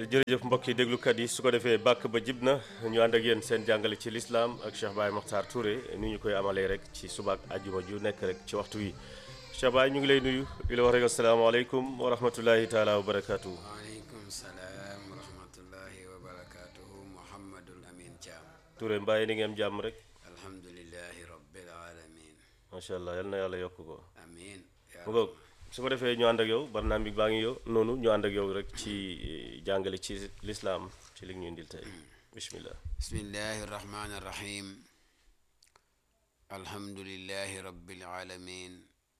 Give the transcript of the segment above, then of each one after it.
jërëjëf mbokki déglukat yi su ko defee bàkk ba jib na ñu ànd ak yéen seen jàngale ci lislaam ak Cheikh Baye Mokhtar Touré ni ñu koy amalee rek ci subaak ajjuma ju nekk rek ci waxtu wi Cheikh Baye ñu ngi lay nuyu di la wax rek asalaamaaleykum wa rahmatullahi taala wa barakaatu. waaleykum salaam wa rahmatullahi wa barakaatuhu Mouhamadul Amin Thiam. Touré mbàyyi ni ngeen jàmm rek alhamdulilahi rabbil alamin macha allah yal na yàlla yokk ko. amin yaa mu ngoog su ko defee ñu ànd ak yow barnaam bi baa ngi yow noonu ñu ànd ak yow rek ci jàngale ci lislaam ci li ñu indil tey bismillah bismillahi rahmani rahim alhamdulilahi rabbil alamin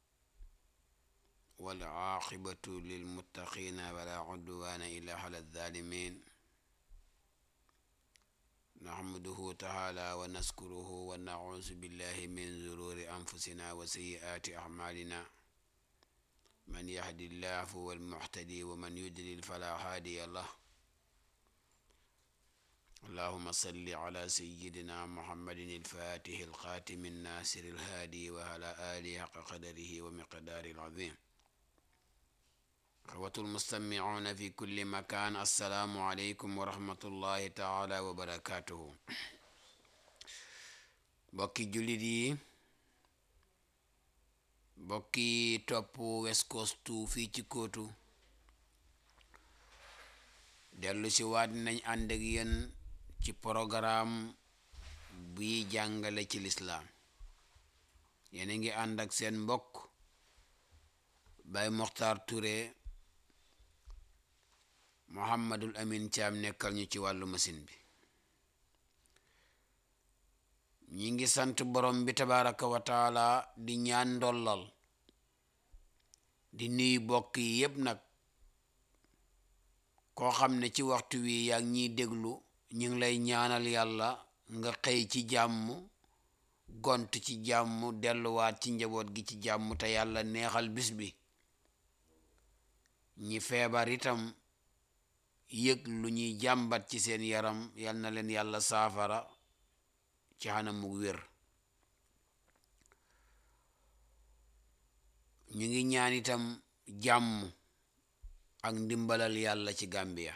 wal aaqibatu lil muttaqina wala udwana illa ala zalimin nahmaduhu taala wa naskuruhu wa nauzu billahi min zururi anfusina wa sayyiati a'malina من يهد الله فهو المهتدي ومن يضلل فلا هادي له اللهم صل على سيدنا محمد الفاتح الخاتم الناصر الهادي وعلى آله حق قدره ومقدار العظيم أخوة المستمعون في كل مكان السلام عليكم ورحمة الله تعالى وبركاته بكي جلدي bokki topp West Coast fii ci kóotu dellu si waat nañ ànd ak yéen ci programme buy jàngale ci lislaam yéen a ngi ànd ak seen mbokk Baye Mokhtar Touré Mouhamadul Amin Thiam nekkal ñu ci wàllu machine bi ñi ngi sant borom bi tabaraka wa taala di ñaan ndollal di nuyu bokk yi yépp nag koo xam ne ci waxtu wi yaa ngi ñiy déglu ñu ngi lay ñaanal yàlla nga xëy ci jàmm gont ci jàmm delluwaat ci njaboot gi ci jàmm te yàlla neexal bis bi ñi feebar itam yëg lu ñuy jàmbat ci seen yaram yal na leen yàlla saafara ci xanam mu wér ñu ngi ñaan itam jàmm ak ndimbalal yàlla ci Gambia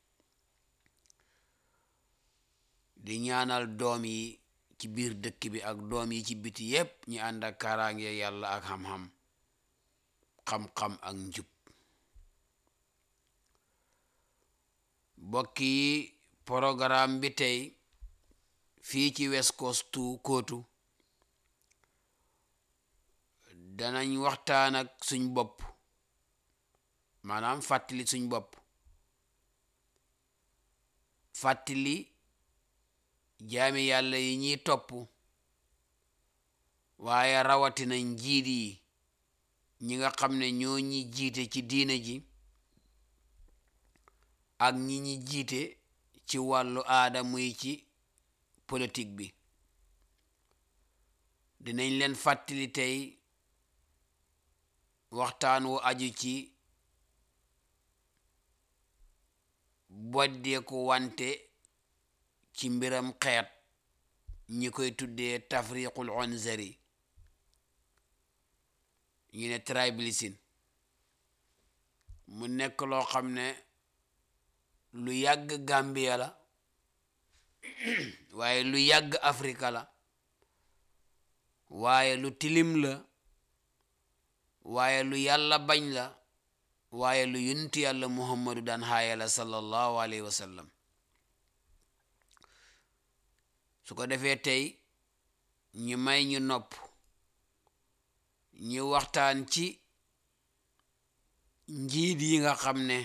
di ñaanal doom yi ci biir dëkk bi ak doom yi ci biti yépp ñu ànd ak kaaraange yàlla ak xam-xam xam-xam ak njub bokk yi programme bi tey fii ci West Coast kóotu danañ waxtaan ak suñ bopp maanaam fàttali suñ bopp fàttali jaami yàlla yi ñuy topp waaye rawatina njiit yi ñi nga xam ne ñoo ñi jiite ci diine ji ak ñi ñi jiite ci wàllu aada muy ci politique bi dinañ leen fàttali tey waxtaan wu aju ci boddeeku wante ci mbiram xeet ñi koy tuddee tafriqul onzari ñu ne tribalism mu nekk loo xam ne lu yàgg Gambia la waaye lu yàgg Afrika la waaye lu tilim la waaye lu yàlla bañ la waaye lu yunti yàlla muhammadu daan xaaya la sallallahu alayhi wa sallam su ko defee tey ñu may ñu nopp ñu waxtaan ci njiit yi nga xam ne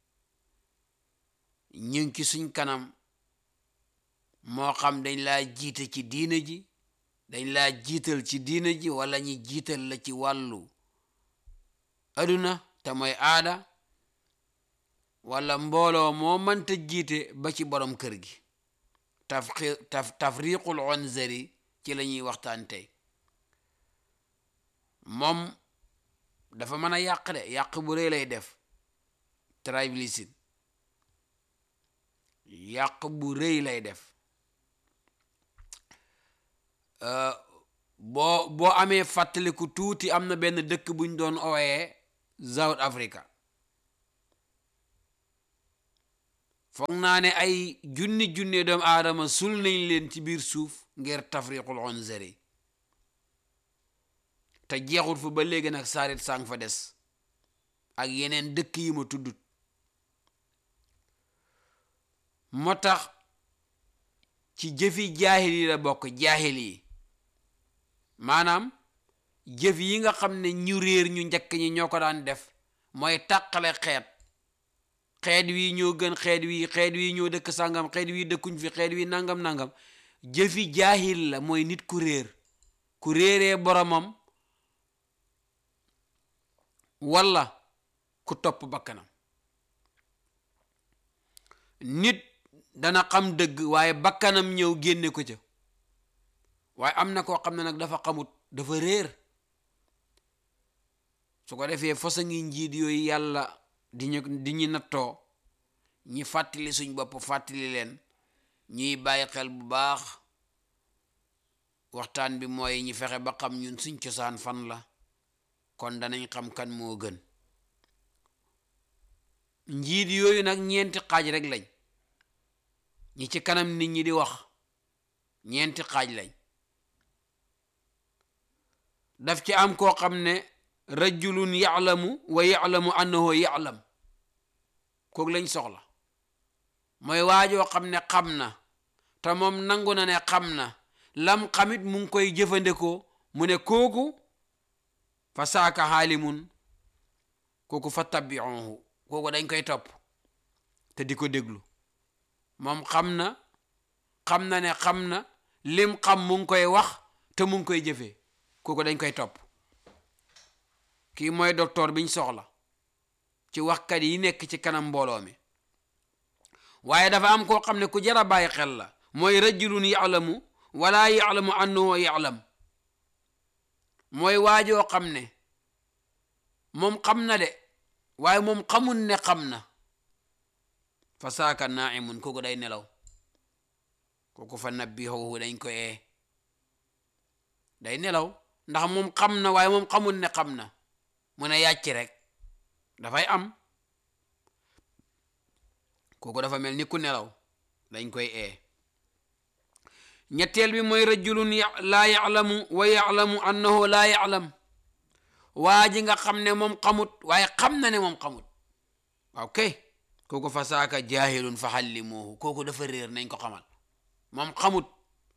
ñu ngi ci suñ kanam moo xam dañ laa jiite ci diina ji dañ laa jiital ci diina ji wala ñi jiital la ci wàllu aduna te mooy aada wala mbooloo moo mënta jiite ba ci borom kër gi taf taf tafriqul onzari ci la ñuy waxtaan tey moom dafa mën a yàq de yàq bu rëy lay def tribalism yàq bu rëy lay def boo boo amee fàttaliku tuuti am na benn dëkk buñ doon ooyee South Africa foog naa ne ay junni junne doomu aadama sul nañ leen ci biir suuf ngir tafriqul onzeri te jeexul fa ba léegi nag saarit sang fa des ak yeneen dëkk yi ma tuddut moo tax ci jëfi jaahil yi la bokk jaahil yi maanaam jëf yi nga xam ne ñu réer ñu njëkk ñi ñoo ko daan def mooy tàqale xeet xeet wi ñoo gën xeet wi xeet wi ñoo dëkk sàngam xeet wi dëkkuñ fi xeet wi nangam nangam jëfi jaahil la mooy nit ku réer ku réeree boromam walla ku topp bakkanam nit dana xam dëgg waaye bakkanam ñëw génne ko ca waaye am na koo xam ne nag dafa xamut dafa réer su ko defee fosa ngi njiit yooyu yàlla di ñu di ñu nattoo ñi fàttali suñ bopp fàttali leen ñuy bàyyi xel bu baax waxtaan bi mooy ñi fexe ba xam ñun suñ cosaan fan la kon danañ xam kan moo gën njiit yooyu nag ñeenti xaaj rek lañ ñi ci kanam nit ñi di wax ñeenti xaaj lañ daf ci am koo xam ne rajulun ya'lamu wa ya'lamu annahu ya'lam kooku lañ soxla mooy waajoo xam ne xam na te moom nangu na ne xam na lam xamit mu ngi koy jëfandikoo mu ne kooku fa saaka xaalimun kooku fa tabiuhu kooku dañ koy topp te di ko déglu moom xam na xam na ne xam na lim xam mu ngi koy wax te mu ngi koy jëfee kooku dañ koy topp kii mooy docteur biñ soxla ci waxkat yi nekk ci kanam mbooloo mi waaye dafa am koo xam ne ku jar a bàyyi xel la mooy rajulun ya'lamu wala ya'lamu annahu ya'lam mooy waajoo xam ne moom xam na de waaye moom xamul ne xam na fa saaka naimun kooku day nelaw kooku fa nabbihuhu dañ ko ee day nelaw ndax moom xam na waaye moom xamul ne xam na mu ne yàcc rek dafay am kooku dafa mel ni ku nelaw dañ koy ee ñetteel bi mooy rajulun laa ya'lamu wa ya'lamu annahu laa ya'lam waa ji nga xam ne moom xamut waaye xam na ne moom xamut waaw kay kooku fa saaka jaahilun fa xallimuhu kooku dafa réer nañ ko xamal moom xamut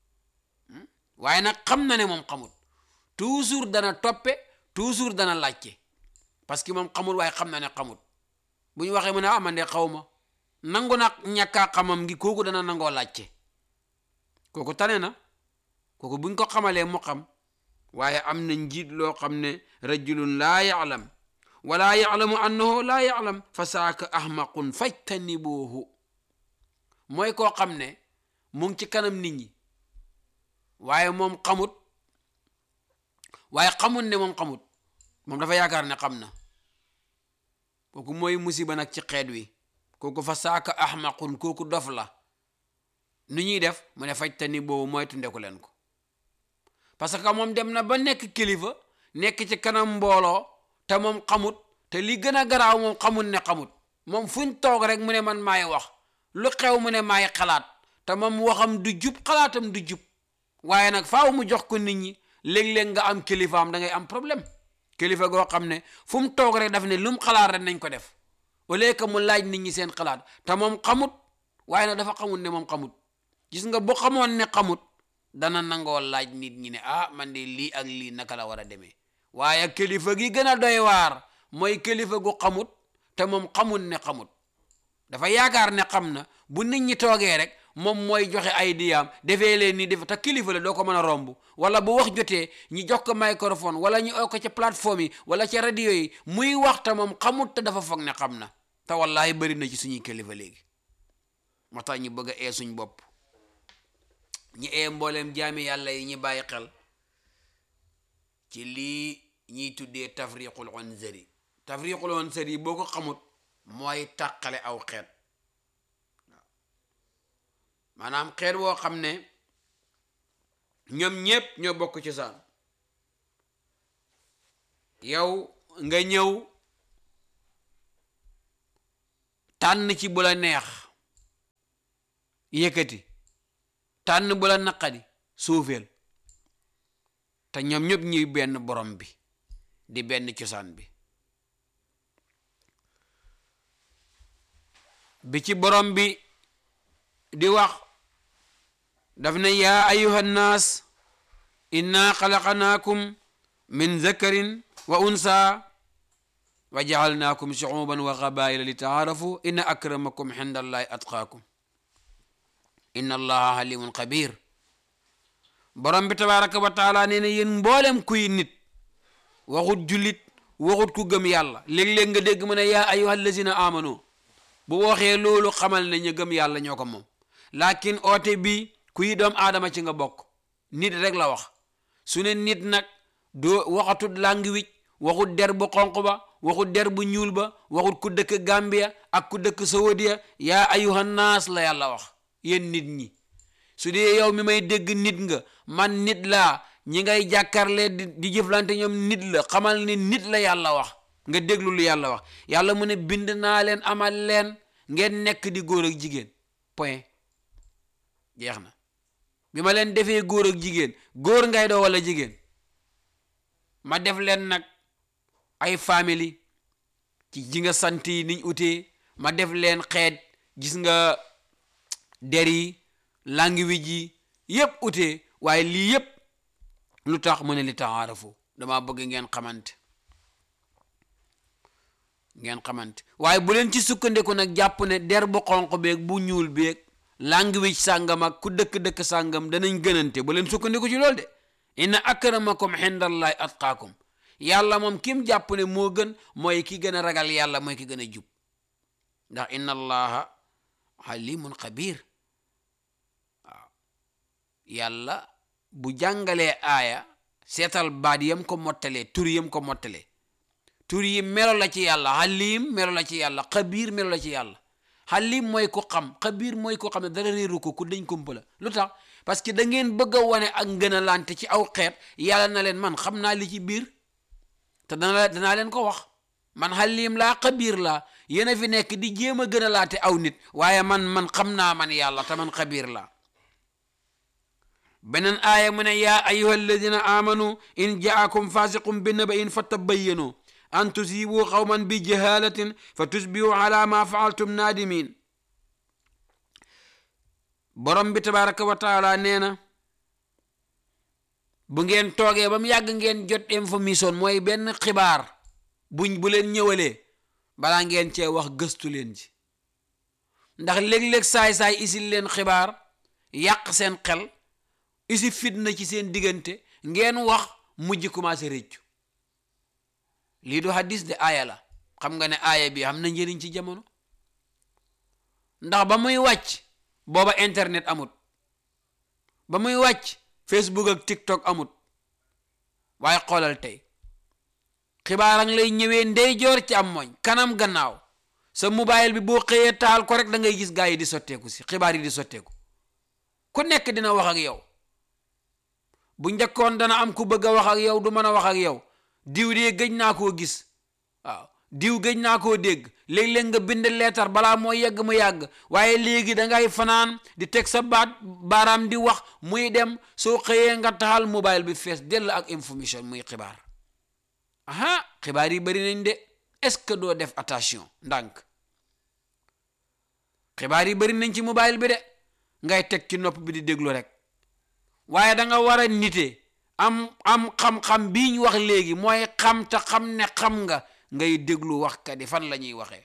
waaye nag xam na ne moom xamut toujours dana toppe toujours dana laajte parce que moom xamut waaye xam na ne xamut bu ñu waxee mu ne ah man de xaw ma nangu nag ñàkkaa xamam ngi kooku dana nangoo laajte kooku tane na kooku buñ ko xamalee mu xam waaye am na njiit loo xam ne rajulun laa ya'lam wala ya'lamu annahu laa ya'lam fa saaka ahmaqun fajtanibuhu mooy koo xam ne mu ngi ci kanam nit ñi waaye moom xamut waaye xamut ne moom xamut moom dafa yaakaar ne xam na kooku mooy musiba nag ci xeet wi kooku fa saaka ahmaqun kooku dof la nu ñuy def mu ne fajtanibuhu mooy tundeku leen ko parce que moom dem na ba nekk kilifa nekk ci kanam mbooloo te moom xamut te li gën a garaaw moom xamut ne xamut moom fuñ toog rek mu ne man maay wax lu xew mu ne maay xalaat te moom waxam du jub xalaatam du jub waaye nag faaw mu jox ko nit ñi léeg-léeg nga am kilifaam da ngay am problème kilifa goo xam ne fu mu toog rek daf ne lu mu xalaat rek nañ ko def au lieu que mu laaj nit ñi seen xalaat te moom xamut waaye nag dafa xamut ne moom xamut gis nga bu xamoon ne xamut dana nangoo laaj nit ñi ne ah man de lii ak lii naka la war a demee waaye kilifa gi gën a doy waar mooy kilifa gu xamut te moom xamut ne xamut dafa yaakaar ne xam na bu nit ñi toogee rek moom mooy joxe ay diyaam defee leen ni def te kilifa la doo ko mën a romb wala bu wax jotee ñi jox ko microphone wala ñu oo ko ci plateforme yi wala ci radio yi muy wax te moom xamut te dafa foog ne xam na te wallahi bëri na ci suñuy kilifa léegi moo tax ñu bëgg a ee suñ bopp ñi ee mbooleem jaami yàlla yi ñi bàyyi xel ci lii ñiy tuddee tafriqul onzari tafriqul onzari boo ko xamut mooy tàqale aw xeet maanaam xeet woo xam ne ñoom ñépp ñoo bokk ci saan yow nga ñëw tànn ci bu la neex yëkkati tànn bu la naqadi suufeel te ñoom ñëpp ñuy benn borom bi di benn cosaan bi bi ci borom bi di wax daf ne yaa ayuha nnaas inna xalaqnaakum min zakarin wa unsa wa jaalnaakum shuuban wa qabaila li taarafu inna akramakum inda allahi atqaakum inna allaha halimun xabir borom bi tabaraka wa taala nee na yéen mboolem kuy nit waxut jullit waxut ku gëm yàlla léeg-léeg nga dégg mu ne yaa ayuha allazina amanu bu waxee loolu xamal ne ñu gëm yàlla ñoo ko moom lakin oote bi kuy doom aadama ci nga bokk nit rek la wax su ne nit nag doo waxatut language waxut der bu xonq ba waxut der bu ñuul ba waxut ku dëkk Gambia ak ku dëkk Saudia yaa ayuha naas la yàlla wax yéen nit ñi su dee yow mi may dégg nit nga man nit laa ñi ngay jàkkaarle di di jëflante ñoom nit la xamal ni nit la yàlla wax nga déglu lu yàlla wax yàlla mu ne bind naa leen amal leen ngeen nekk di góor ak jigéen point jeex na bi ma leen defee góor ak jigéen góor ngay doo wala jigéen ma def leen nag ay famille ci ji nga sant yi niñ utee ma def leen xeet gis nga der yi language yi yépp utee waaye lii yépp lu tax mu ne li taarafu dama bëgg ngeen xamante ngeen xamante waaye bu leen ci sukkandiku nag jàpp ne der bu xonq beeg bu ñuul beeg language sàngam ak ku dëkk-dëkk sàngam danañ gënante bu leen sukkandiku ci loolu de inna akramakum indallahi atqaakum yàlla moom kim jàpp ne moo gën mooy ki gën a ragal yàlla mooy ki gën a jub ndax inna allaha halimun xabir waaw yàlla bu jàngalee aaya seetal baat yam ko mottalee tur yam ko mottalee tur yi melo la ci yàlla halim melo la ci yàlla xabiir melo la ci yàlla halim mooy ku xam xabiir mooy ku xam ne dara réeru ko ku dañ kumpa la lu tax parce que da ngeen bëgg a wane ak ngën a lante ci aw xeet yàlla na leen man xam naa li ci biir te dana danaa leen ko wax man halim laa xabiir laa yéen a fi nekk di jéem a gën a laate aw nit waaye man man xam naa man yàlla te man xabiir laa beneen aaya mu ne yaa ayuha alladina amanu in jaakum fasiqum bi naba'in fatabayyanu an tusibu qawman bi jahalatin fa tusbihu ala ma faaltum naadimin borom bi tabaraka wa taala nee na bu ngeen toogee ba mu yàgg ngeen jot information mooy benn xibaar buñ bu leen ñëwalee balaa ngeen cee wax gëstu leen ci ndax léeg-léeg saay-saay isil leen xibaar yàq seen xel isi fitna ci seen diggante ngeen wax mujj commencé réccu lii du hadis de aaya la xam nga ne aaya bi am na njëriñ ci jamono ndax ba muy wàcc booba internet amut ba muy wàcc facebook ak tiktok amut waaye xoolal tey xibaar ang lay ñëwee ndeyjoor ci am mooñ kanam gannaaw sa mobile bi boo xëyee taal ko rek da ngay gis gaa yi di sotteeku si xibaar yi di sotteeku ku nekk dina wax ak yow bu njëkkoon dana am ku bëgg a wax ak yow du mën a wax ak yow diw de gëj naa koo gis waaw diw gëj naa koo dégg léeg-léeg nga bind leetar balaa moo yegg mu yàgg waaye léegi da ngay fanaan di teg sa baat baaraam di wax muy dem soo xëyee nga taxal mobile bi fees dell ak information muy xibaar aha xibaar yi bari nañ de est-ce que doo def attention ndànk xibaar yi bari nañ ci mobile bi de ngay teg ci nopp bi di déglu rek waaye da nga war a nite am am xam-xam bii ñu wax léegi mooy xam te xam ne xam nga ngay déglu waxkat yi fan la ñuy waxee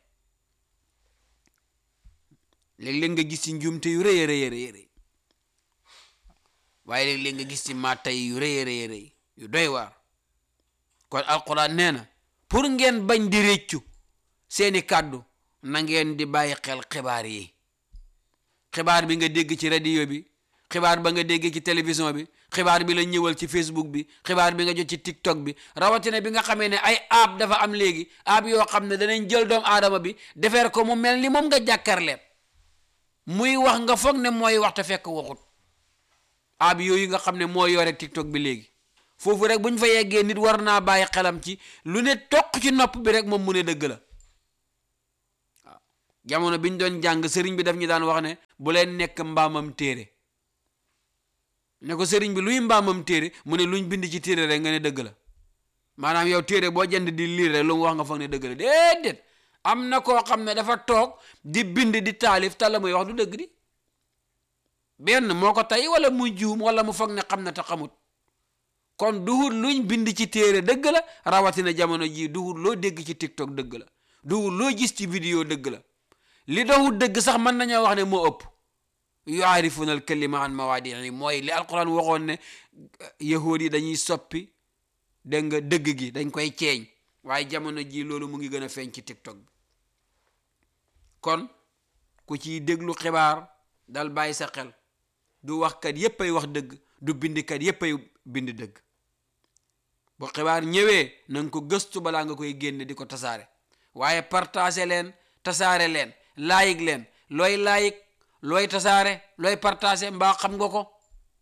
léeg-léeg nga gis ci njuumte yu rëy a rëy rëy waaye léeg-léeg nga gis ci mattay yu rëy a rëy rëy yu doy waar kon alquran nee na pour ngeen bañ di réccu seeni kàddu na ngeen di bàyyi xel xibaar yi xibaar bi nga dégg ci radio bi xibaar ba nga dégg ci télévision bi xibaar bi la ñëwal ci facebook bi xibaar bi nga jot ci tiktok bi rawatina bi nga xamee ne ay app dafa am léegi app yoo xam ne danañ jël doomu aadama bi defeer ko mu mel ni moom nga jàkkarleet muy wax nga foog ne mooy wax te fekk waxut app yooyu nga xam ne moo yore tiktok bi léegi foofu rek bu ñu fa yeggee nit war naa bàyyi xelam ci lu ne toq ci nopp bi rek moom mu ne dëgg la waaw jamono biñ doon jàng sëriñ bi daf ñu daan wax ne bu leen nekk mbaamam téere ne ko sëriñ bi luy mbaamam téere mu ne luñ bind ci téere rek nga ne dëgg la maanaam yow téere boo jënd di liir rek lu mu wax nga foog ne dëgg la déedéet am na koo xam ne dafa toog di bind di taalif te la muy wax du dëgg di benn moo ko tey wala mu juum wala mu foog ne xam na te xamut kon duhut luñ bind ci téere dëgg la rawatina jamono jii duhut loo dégg ci tiktok dëgg la duhut loo gis ci vidéo dëgg la li doxut dëgg sax mën nañoo wax ne moo ëpp yuarifuna al kalima an mawaadii mooy li alquran waxoon ne yahuud yi dañuy soppi dégg nga dëgg gi dañ koy ceeñ waaye jamono ji loolu mu ngi gën a feeñ ci tiktok bi kon ku ciy déglu xibaar dal bàyyi sa xel du waxkat yépp ay wax dëgg du bindkat yépp ay bind dëgg bu xibaar ñëwee na nga ko gëstu balaa nga koy génne di ko tasaare waaye partagé leen tasaare leen laayig leen looy laayig looy tasaare looy partagé mbaa xam nga ko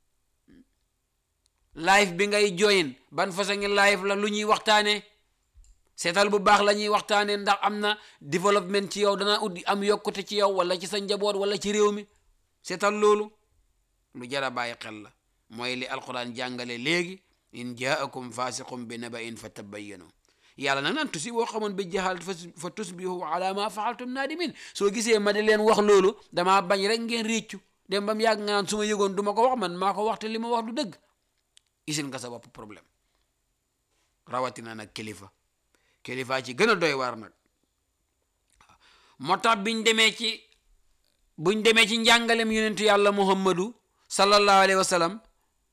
live bi ngay join ban façon ngi live la lu ñuy waxtaanee seetal bu baax la ñuy waxtaanee ndax am na développement ci yow dana ut am yokkute ci yow wala ci sa njaboot wala ci réew mi seetal loolu lu jara bàyyi xel la mooy li alquran jàngale léegi in jaakum fasiqum bi naba'in fa tabayyanu yàlla nag naan tusi boo xamoon bi jaxal fa tusbihu ala ma faaltum naadimin soo gisee ma di leen wax loolu damaa bañ rek ngeen réccu dem ba mu yàgg nga naan su ma yëgoon du ma ko wax man maa ko wax te li ma wax du dëgg isin nga sa bopp problème rawatina nag kilifa kilifa ci gën a doy waar nag moo tax biñ demee ci buñ demee ci njàngalem yonentu yàlla muhammadu sallallahu alayhi wa sallam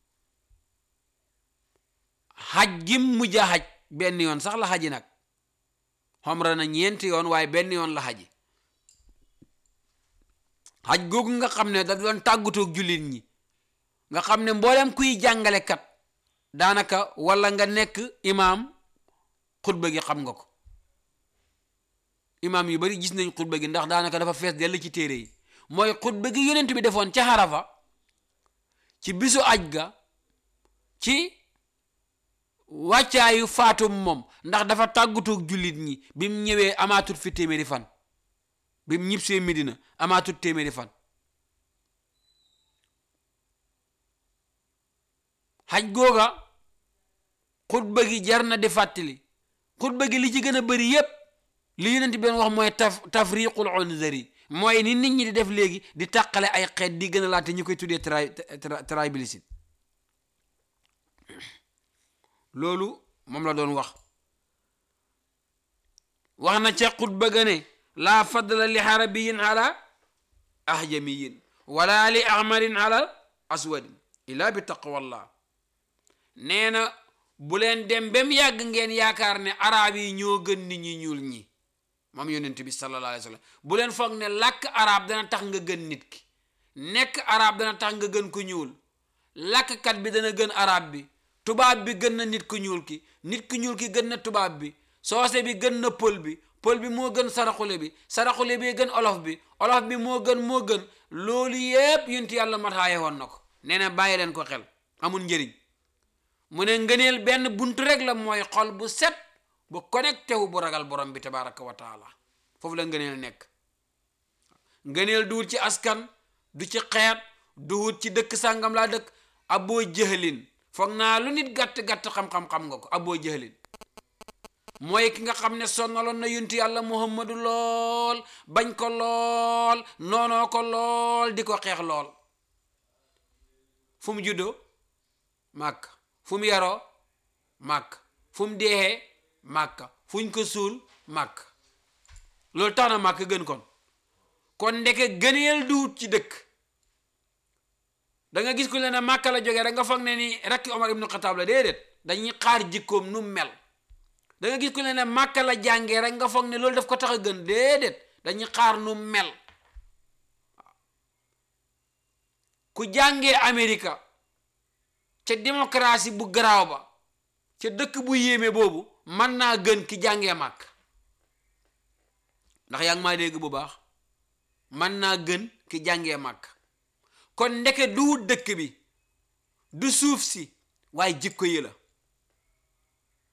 xaj gim mujj a xaj benn yoon sax la xaji nag xomra na ñeenti yoon waaye benn yoon la xaji xaj googu nga xam ne da doon tàggatoog jullit ñi nga xam ne mboolem kuy jàngalekat daanaka wala nga nekk imaam xutba gi xam nga ko imaam yu bari gis nañ xutba gi ndax daanaka dafa fees dell ci téere yi mooy xutba gi yonent bi defoon ca xarafa ci bisu aj ga ci wàccaayu faatum moom ndax dafa tàggatoog jullit ñi bi mu ñëwee amaatut fi téeméeri fan bi mu ñibbisee Medina amaatut téeméeri fan xaj googa xutba gi jar na di fàttali xutba gi li ci gën a bëri yépp li yonent bi doon wax mooy taf tafriqul unzari mooy ni nit ñi di def léegi di tàqale ay xeet di gën a laate ñu koy tuddee tri tribalisme loolu moom la doon wax wax na ca xutba ga ne laa fadla li xarabiyin ala ahjamiyin wala li ahmarin ala aswadin illa bi taqwallah nee na bu leen dem bem yàgg ngeen yaakaar ne arab yi ñoo gën nit ñi ñuul ñi moom yonent bi sallallahu alayhi wa sallam bu leen foog ne làkk arab dana tax nga gën nit ki nekk arab dana tax nga gën ko ñuul làkkkat bi dana gën arab bi tubaab bi gën na nit ku ñuul ki nit ku ñuul ki gën na tubaab bi soose bi gën na pël bi pël bi moo gën saraxule bi saraxule bi gën olof bi olof bi moo gën moo gën loolu yépp yonent yàlla mataaye woon na ko nee na bàyyi leen ko xel amul njëriñ mu ne ngëneel benn buntu rek la mooy xol bu set bu connecté wu bu ragal borom bi tabaraka wa taala foofu la ngëneel nekk ngëneel duwut ci askan du ci xeet duwut ci dëkk sàngam laa dëkk aboo jëhalin foog naa lu nit gàtt-gàtt xam-xam xam nga ko aboo jëhalin mooy ki nga xam ne sonnaloon na yunti yàlla muhammadu lool bañ ko lool noonoo ko lool di ko xeex lool fu mu juddoo màkk fu mu yaroo màkk fu mu deexee màkk fuñ ko suul màkk loolu tax na màkk gën kon kon ndeke gëneel duwut ci dëkk da nga gis ku leen ne màkk la jógee rek nga foog ne ni rakki Omar ibnu Xataab la déedéet dañuy xaar jikkoom nu mel da nga gis ku leen ne màkk la jàngee rek nga foog ne loolu daf ko tax a gën déedéet dañuy xaar nu mel ku jàngee Amérique ca démocratie bu garaaw ba ca dëkk bu yéeme boobu mën naa gën ki jàngee màkk ndax yaa ngi maa dégg bu baax mën naa gën ki jàngee màkk kon ndeke du dëkk bi du suuf si waaye jikko yi la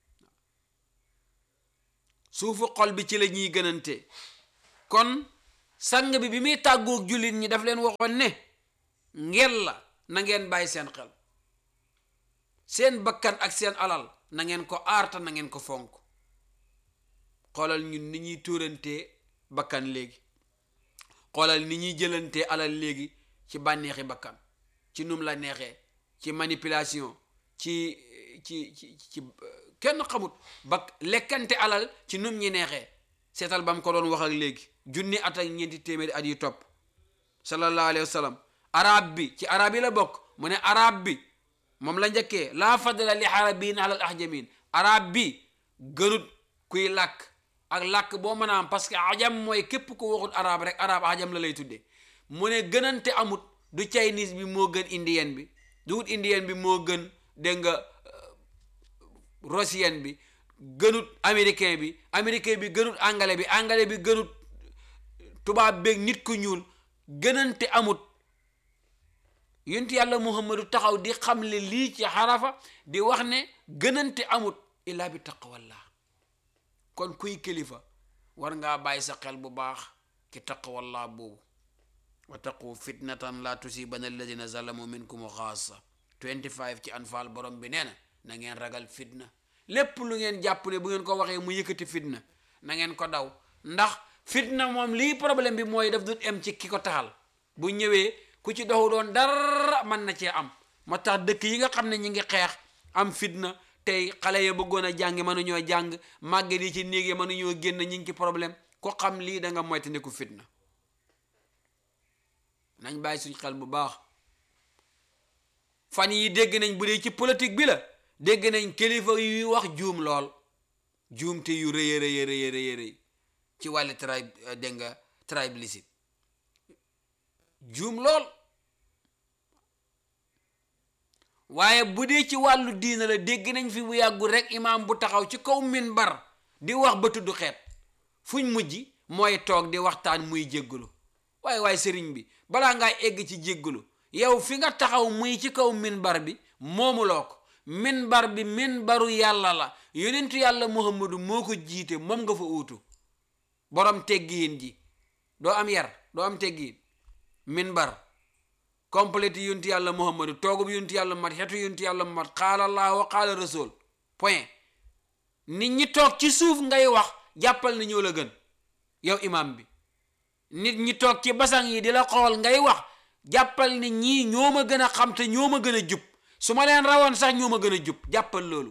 suufu xol bi ci la ñuy gënante kon sang bi bi muy tàggoog jullit ñi daf leen waxoon ne ngel la na ngeen bàyyi seen xel seen bakkan ak seen alal na ngeen ko aarta na ngeen ko fonk xoolal ñun ni ñuy tuurantee bakkan léegi xoolal ni ñuy jëlantee alal léegi ci bànneexi bakkan ci num la neexee ci manipulation ci ci ci ci kenn xamut ba lekkante alal ci num ñi neexee seetal ba mu ko doon wax ak léegi junni at ak ñeenti téeméeri at yu topp sallallahu alayhi wa sallam arab bi ci arab yi la bokk mu ne arab bi moom la njëkkee laa fadla li arabiyin alal ahjamin arab bi gënut kuy làkk ak làkk boo mën a am parce que ajam mooy képp ku waxut arab rek arab ajam la lay tuddee mu ne gënante amut du chinese bi moo gën indien bi du wut indien bi moo gën dégg nga russien bi gënut américain bi américain bi gënut anglais bi anglais bi gënut tubaab beeg nit ku ñuul gënante amut yonti yàlla muhammadu taxaw di xamle lii ci xarafa di wax ne gënante amut illaa bi taqwallah kon kuy kilifa war ngaa bàyyi sa xel bu baax ci taqwallah boobu wa taqu fitnatan la tusibana alladina zalamu minkum xaasa 25 ci anfaal borom bi nee na na ngeen ragal fitna lépp lu ngeen jàpp ne bu ngeen ko waxee mu yëkkati fitna na ngeen ko daw ndax fitna moom lii problème bi mooy daf dut em ci ki ko taxal bu ñëwee ku ci doxu doon dara mën na cee am moo tax dëkk yi nga xam ne ñi ngi xeex am fitna tey xale ya bëggoon a jàng mënuñoo jàng màgget yi ci néeg yi mënuñoo génn ñi ngi ci problème ko xam lii da nga moytandiku fitna nañ bàyyi suñ xel bu baax fan yi dégg nañ bu dee ci politique bi la dégg nañ kilifa yuy wax juum lool juum te yu rëy rëy rëy rëy rëy ci wàllu tribe dégg nga tribalisme juum lool waaye bu dee ci wàllu diina la dégg nañ fi bu yàggul rek imaam bu taxaw ci kaw minbar di wax ba tudd xeet fuñ mujj mooy toog di waxtaan muy jéggalu waaye waaye sëriñ bi balaa ngaa egg ci jéggalu yow fi nga taxaw muy ci kaw minbar bi moomuloo ko minbar bi minbaru yàlla la yonentu yàlla muhammadu moo ko jiite moom nga fa uutu borom teggiin ji doo am yar doo am teggiin minbar complète yontu yàlla muhammadu toogub yontu yàlla mat xetu yontu yàlla mat xaala allah wa xaala rasul point nit ñi toog ci suuf ngay wax jàppal na ñoo la gën yow imam bi nit ñi toog ci basang yi di la xool ngay wax jàppal ni ñii ñoo ma gën a xam te ñoo ma gën a jub su ma leen rawoon sax ñoo ma gën a jub jàppal loolu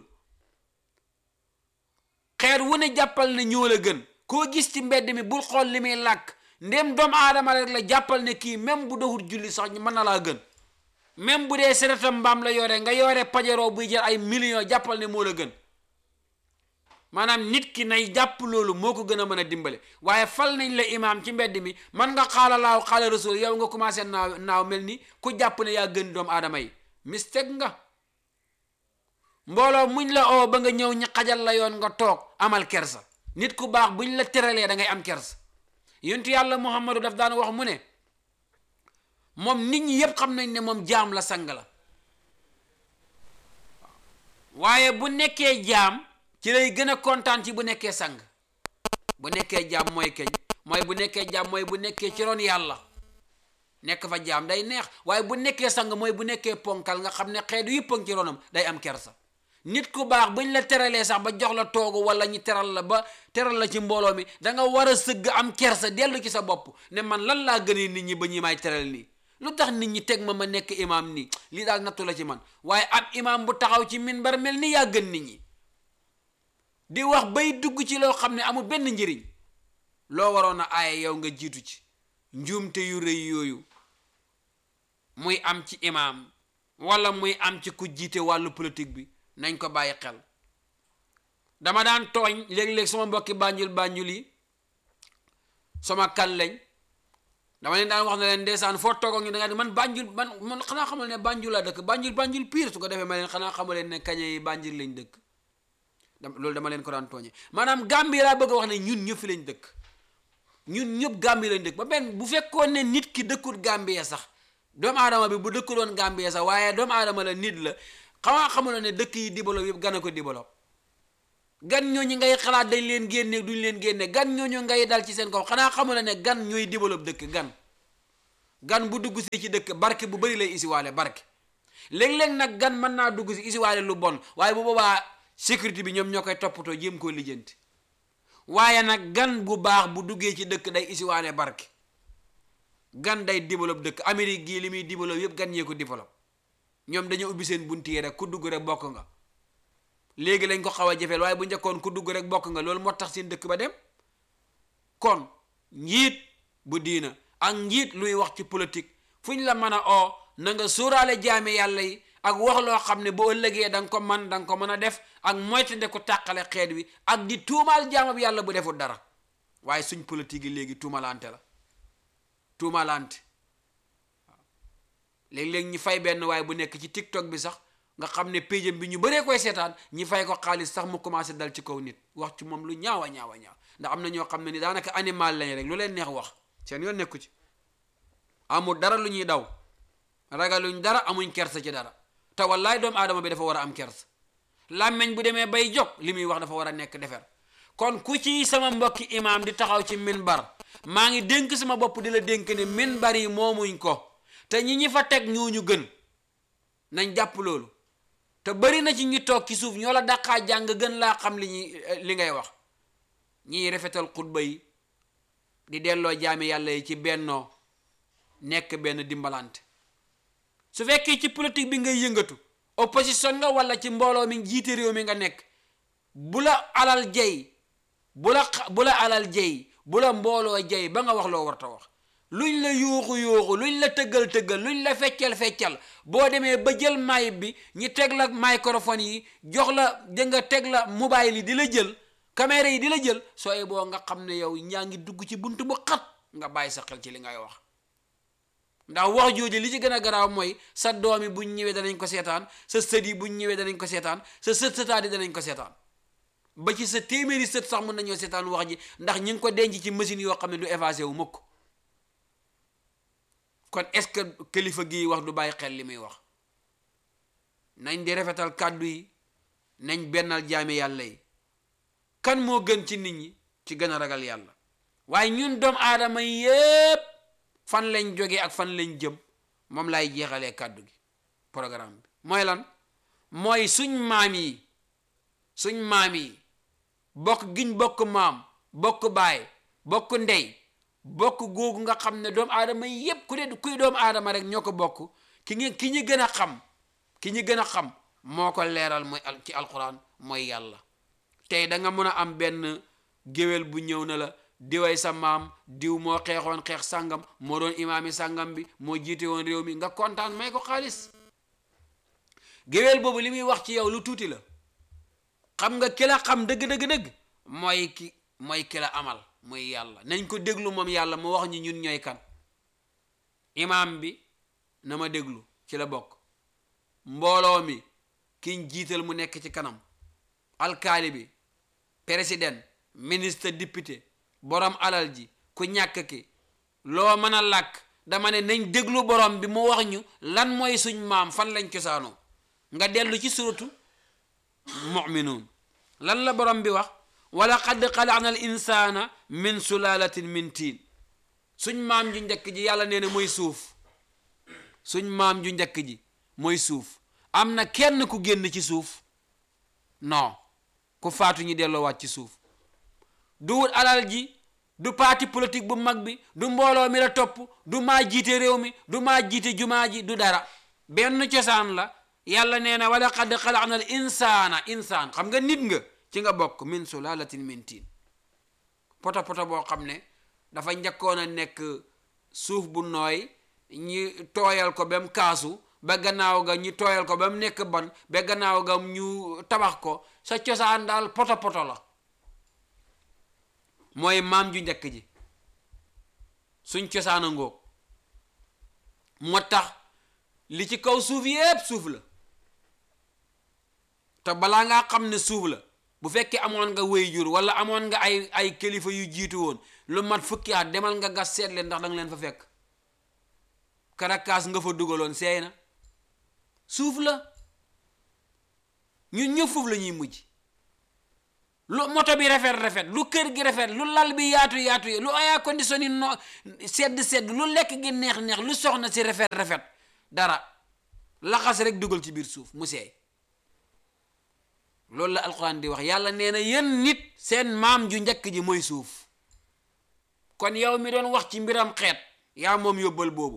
xeer wu ne jàppal ne ñoo la gën koo gis ci mbedd mi bul xool li muy làkk ndéem doomu aadama rek la jàppal ne kii même bu doxul julli sax mën na laa gën même bu dee seretam mbaam la yore nga yore pajaroo buy jar ay millions jàppal ne moo la gën maanaam nit ki nay jàpp loolu moo ko gën a mën a dimbale waaye fal nañ la imaam ci mbedd mi man nga xaala laaw xaala rasul yow nga commencé naaw naaw mel ni ku jàpp ne yaa gën doomu aadama yi mistake nga mbooloo muñ la oo ba nga ñëw ñi xajal la yoon nga toog amal kersa nit ku baax buñ la teralee da ngay am kersa yontu yàlla muhammadu daf daan wax mu ne moom nit ñi yépp xam nañ ne moom jaam la sang la waaye bu nekkee jaam ci lay gën a kontaan ci bu nekkee sang bu nekkee jaam mooy keñ mooy bu nekkee jaam mooy bu nekkee ci ron yàlla nekk fa jaam day neex waaye bu nekkee sang mooy bu nekkee ponkal nga xam ne xeetu yëpp ci ronam day am kersa nit ku baax buñ la teralee sax ba jox la toogu wala ñu teral la ba teral la ci mbooloo mi da nga war a sëgg am kersa dellu ci sa bopp ne man lan laa gënee nit ñi ba ñi may teral nii lu tax nit ñi teg ma ma nekk imaam nii lii daal nattu la ci man waaye ab imaam bu taxaw ci minbar mel ni yaa gën nit ñi di wax bay dugg ci loo xam ne amul benn njëriñ loo waroon a aaye yow nga jiitu ci njuumte yu rëy yooyu muy am ci imaam wala muy am ci ku jiite wàllu politique bi nañ ko bàyyi xel dama daan tooñ léeg-léeg sama mbokki bànjul bànjul yi sama kan lañ dama leen daan wax ne leen ndeysaan foo toog ak ñu da nga di man bànjul man man xanaa xamal ne bànjul laa dëkk bànjul bànjul pire su ko defee ma leen xanaa xamal leen ne kañe yi bànjul lañ dëkk loolu dama leen ko daan tooñe maanaam Gambie laa bëgg a wax ne ñun ñëpp fi lañ dëkk ñun ñëpp Gambie lañ dëkk ba benn bu fekkoon ne nit ki dëkkul Gambie sax doomu aadama bi bu dëkkul woon Gambie sax waaye doomu aadama la nit la xamaa xamuloo ne dëkk yi développé yëpp gana ko développé gan ñooñu ngay xalaat dañ leen génne duñ leen génne gan ñooñu ngay dal ci seen kaw xanaa xamula ne gan ñooy développe dëkk gan gan bu dugg si ci dëkk barke bu bari lay isiwaale barke léeg-léeg nag gan mën naa dugg si isiwaale lu bon waaye bu boobaa sécurité bi ñoom ñoo koy toppatoo jéem koo lijjanti waaye nag gan bu baax bu duggee ci dëkk day isiwaale barke gan day développe dëkk Amérique gii li muy développe yëpp gan ñee ko développe ñoom dañoo ubbi seen bunt yi rek ku dugg rek bokk nga léegi lañ ko xaw a jafeel waaye bu njëkkoon ku dugg rek bokk nga loolu moo tax seen dëkk ba dem kon njiit bu diina ak njiit luy wax ci politique fu ñu la mën a oo na nga sóoraale jaame yàlla yi ak wax loo xam ne bu ëllëgee da nga ko man da nga ko mën a def ak moytande ko tàqale xeet wi ak di tuumaal jaamab yàlla bu deful dara waaye suñ politique yi léegi tuumalante la tuumalante waaw léeg-léeg ñi fay benn waaye bu nekk ci tiktok bi sax nga xam ne péjam bi ñu bëree koy seetaan ñi fay ko xaalis sax mu commencé dal ci kaw nit wax ci moom lu ñaawa ñaawa ñaaw ndax am na ñoo xam ne ni daanaka animal lañ rek lu leen neex wax seen yoon nekku ci amul dara lu ñuy daw ragaluñ dara amuñ kersa ci dara te wallaay doomu aadama bi dafa war a am kersa làmmeñ bu demee bay jóg li muy wax dafa war a nekk defer kon ku ci sama mbokki imaam di taxaw ci minbar maa ngi dénk sama bopp di la dénk ne minbar yi moomuñ ko te ñi ñi fa teg ñooñu gën nañ jàpp loolu te bari na ci ñi toog ci suuf ñoo la daqaa jàng gën laa xam li ñuy li ngay wax ñiy rafetal xutba yi di delloo jaami yàlla yi ci bennoo nekk benn dimbalante su fekkee ci politique bi ngay yëngatu opposition nga wala ci mbooloo mi jiite réew mi nga nekk bu la alal jey bu la bu la alal jey bu la mbooloo jey ba nga wax loo warta wax luñ la yuuxu yuuxu luñ la tëggal tëggal luñ la feccal feccal boo demee ba jël may bi ñi teg la microphone yi jox la da nga teg la mobile yi di la jël caméra yi di la jël sooy boo nga xam ne yow ñaa ngi dugg ci bunt bu xat nga bàyyi sa xel ci li ngay wax ndax wax jooju li ci gën a garaaw mooy sa doom yi buñ ñëwee danañ ko seetaan sa sët yi buñ ñëwee danañ ko seetaan sa sët sëtaat yi danañ ko seetaan ba ci sa téeméeri sët sax mën nañoo seetaan wax ji ndax ñi ngi ko denc ci machine yoo xam ne du effacé wu mukk kon est-ce que kilifa gii wax du bàyyi xel li muy wax nañ di rafetal kàddu yi nañ bennal jaami yàlla yi kan moo gën ci nit ñi ci gën a ragal yàlla waaye ñun doomu aadama yépp fan lañ jógee ak fan lañ jëm moom laay jeexalee kàddu gi programme bi mooy lan mooy suñ maam yi suñ maam yi bokk giñ bokk maam bokk baay bokk ndey bokk googu nga xam ne doomu aadama yépp ku ne kuy doomu aadama rek ñoo ko bokk ki ngi ki ñu gën a xam ki ñu gën a xam moo ko leeral mooy ci alquran mooy yàlla tey da nga mën a am benn géwél bu ñëw na la diway sa maam diw moo xeexoon xeex sàngam moo doon imaami sàngam bi moo jiite woon réew mi nga kontaan may ko xaalis géwél boobu li muy wax ci yow lu tuuti la xam nga ki la xam dëgg dëgg dëgg mooy ki mooy ki la amal mooy yàlla nañ ko déglu moom yàlla mu wax ñu ñun ñooy kan imaam bi na ma déglu ci la bokk mbooloo mi kiñ jiital mu nekk ci kanam alkaali bi président ministre député borom alal ji ku ñàkk ki loo mën a làkk dama ne nañ déglu borom bi mu wax ñu lan mooy suñ maam fan lañ cosaanoo nga dellu ci suratu muminuun lan la borom bi wax wala qad xalaqna al insana min sulalatin min tiin suñ maam ju njëkk ji yàlla nee na mooy suuf suñ maam ju njëkk ji mooy suuf am na kenn ku génn ci suuf non ku faatu ñi delloowaat ci suuf du wut alal ji du parti politique bu mag bi du mbooloo mi la topp du maa jiite réew mi du maa jiite jumaa ji du dara benn cosaan la yàlla nee na wala qad xalaqna al insaana insaan xam nga nit nga ci nga bokk min sulalatin min tiin poto poto boo xam ne dafa njëkkoon a nekk suuf bu nooy ñi tooyal ko ba mu kaasu ba gannaaw ga ñu tooyal ko ba mu nekk ban ba gannaaw ga ñu tabax ko sa cosaan daal poto poto la mooy maam ju njëkk ji suñ cosaan a ngoog moo tax li ci kaw suuf yépp suuf la te balaa ngaa xam ne suuf la bu fekkee amoon nga wéy jur wala amoon nga ay ay kilifa yu jiitu woon lu mat fukki at demal nga gas seet leen ndax danga leen fa fekk karakaas nga fa dugaloon seey na suuf la ñun ñëpp foofu la ñuy mujj lu moto bi rafet rafet lu kër gi rafet lu lal bi yaatu yaatu lu air condition yi no sedd sedd lu lekk gi neex neex lu soxna si rafet rafet dara laxas rek dugal ci biir suuf mu seey loolu la alquran di wax yàlla nee na yéen nit seen maam ju njëkk ji mooy suuf kon yow mi doon wax ci mbiram xeet yaa moom yóbbal boobu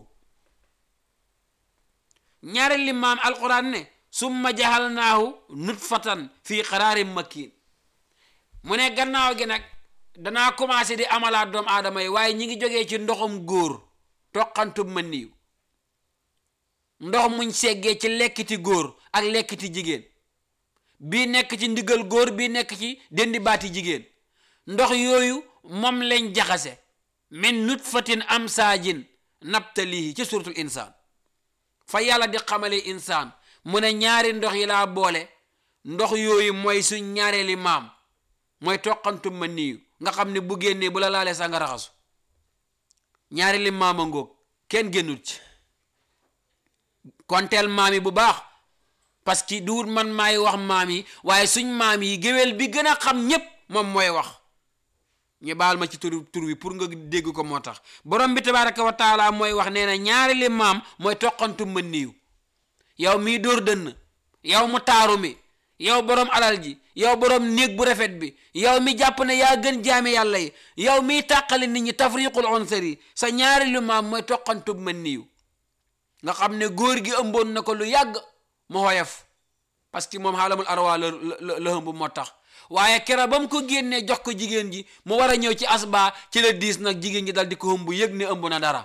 ñaari li maam alquran ne summa jahalnaahu nutfatan fii qaraarin makiin mu ne gannaaw gi nag danaa commencé di amalaat doomu aadama yi waaye ñi ngi jógee ci ndoxum góor toqantub ma niiw ndox muñ seggee ci lekkiti góor ak lekkiti jigéen bii nekk ci ndigal góor bii nekk ci dendi baati jigéen ndox yooyu moom lañ jaxase min nutfatin amsaajin nabtalihi ci suratul insaan fa yàlla di xamale insaan mu ne ñaari ndox yi laa boole ndox yooyu mooy suñ ñaareeli maam mooy toqantum ma niiw nga xam ne bu génnee bu la laalee sa nga raxasu ñaari li maama ngóog kenn génnut ci konteel maam yi bu baax parce que duwut man maay wax maam yi waaye suñ maam yi géwél bi gën a xam ñépp moom mooy wax ñu baal ma ci tur tur wi pour nga dégg ko moo tax borom bi tabaraka wa taala mooy wax nee na ñaari li maam mooy toqantum ma niiw yow mii dóor dënn yow mu taaru mi yow borom alal ji yow borom néeg bu rafet bi yow mi jàpp ne yaa gën jaami yàlla yi yow miy tàqali nit ñi tafriqul unsari sa ñaari lu maam mooy toqantub ma niiw nga xam ne góor gi ëmboon na ko lu yàgg mu xoyof parce que moom xaalamul arwa la la la ëmb moo tax waaye kera ba mu ko génnee jox ko jigéen ji mu war a ñëw ci asba ci la diis nag jigéen ji dal di ko ëmb yëg ne ëmb na dara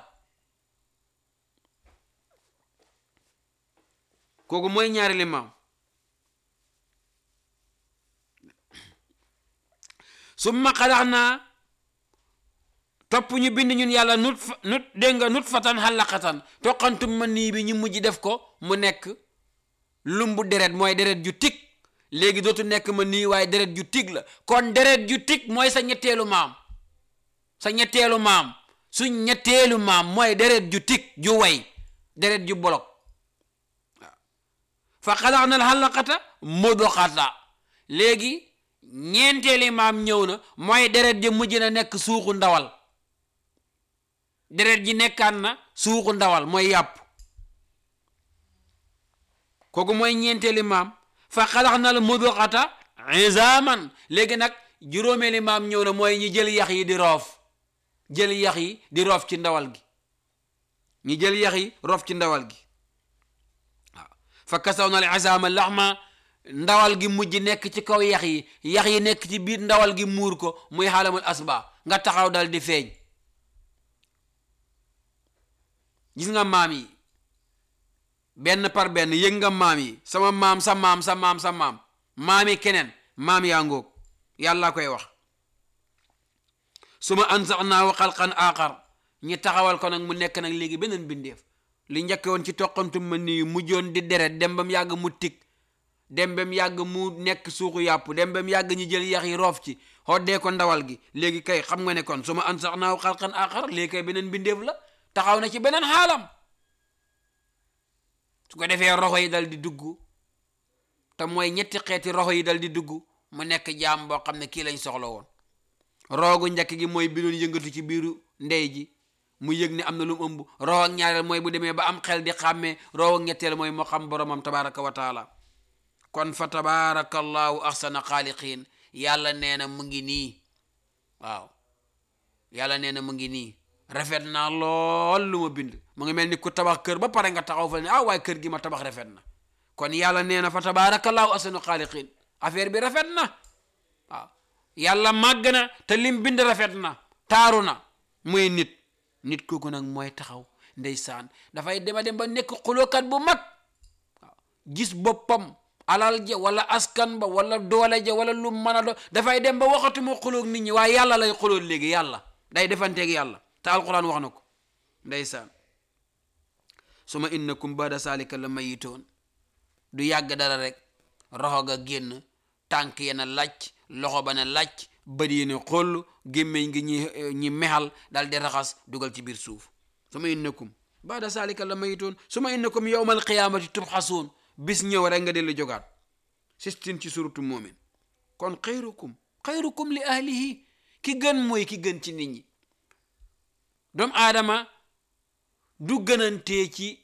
kooku mooy ñaari li maam summa xalax naa topp ñu bind ñun yàlla nut fa nut dégg nga nut fatan xalaqatan toqantum ma nii bi ñu mujj def ko mu nekk lumbu deret mooy deret ju tig léegi dootu nekk ma nii waaye deret ju tig la kon deret ju tig mooy sa ñetteelu maam sa ñetteelu maam suñ ñetteelu maam mooy deret ju tig ju way deret ju bolok waaw fa xalax na xalaqata mudoxata léegi ñeenteeli maam ñëw na mooy deret ji mujj na nekk suuxu ndawal deret ji nekkaan na suuxu ndawal mooy yàpp kooku mooy ñeenteeli maam fa xalax na la muduxata izaaman léegi nag juróomeeli maam ñëw na mooy ñi jël yax yi di roof jël yax yi di roof ci ndawal gi ñi jël yax yi roof ci ndawal gi waaw fa kasaw na al izaama laxma ndawal gi mujj nekk ci kaw yax yi yax yi nekk ci biir ndawal gi muur ko muy xaalamul asba nga taxaw dal di feeñ gis nga maam yi benn par benn yëg nga maam yi sama maam sa maam sa maam sa maam maam yi keneen maam yaa ngóog yàlla koy wax su ma ansax naaw xalqan aaxar ñi taxawal ko nag mu nekk nag léegi beneen bindeef li njëkke woon ci toqantum ma nii mujjoon di deret dem ba mu yàgg mu tig dem ba mu yàgg mu nekk suuxu yàpp dem ba mu yàgg ñu jël yax yi roof ci xoddee ko ndawal gi léegi kay xam nga ne kon su ma an sax naaw xalqan aaxar léegi kay beneen bindeef la taxaw na ci beneen xaalam su ko defee roxo yi dal di dugg te mooy ñetti xeeti roxo yi dal di dugg mu nekk jaam boo xam ne kii lañ soxla woon roogu njëkk gi mooy bi doon yëngatu ci biiru ndey ji mu yëg ne am na lu mu ëmb roxo ak ñaareel mooy bu demee ba am xel di xàmmee roxo ak ñetteel mooy moo xam boromam tabaraka wa taala kon fa tabarakallahu ahsana xaaliqiin yàlla nee na mu ngi nii waaw yàlla nee na mu ngi nii rafet naa lool lu ma bind mu ngi mel ni ku tabax kër ba pare nga taxaw fa ne ah waaye kër gi ma tabax rafet na kon yàlla nee na fa tabarakallahu ahsana xaaliqiin affaire bi rafet na waaw yàlla màgg na te lim bind rafet na taaru na muy nit nit kooku nag mooy taxaw ndeysaan dafay dema dem ba nekk xulookat bu mag waaw gis boppam alal ja wala askan ba wala doole ja wala lu mën a do dafay dem ba waxatuma xuloog nit ñi waaye yàlla lay xuloog léegi yàlla day defanteeg yàlla te alquran wax na ko ndeysaan suma innakum bada salika la mayitoon du yàgg dara rek roxo ga génn tànk ye na làcc loxo ba na làcc bët yi ne xoll gémmeñ gi ñi ñi mexal dal di raxas dugal ci biir suuf suma innakum bada salika la mayitoon suma innakum yowmal qiyaamati tubxasuun bis ñëw rek nga dellu jogaat sistin ci surutu moomin kon xayrukum xayrukum li ahlihi ki gën mooy ki gën ci nit ñi doomu aadama du gënantee ci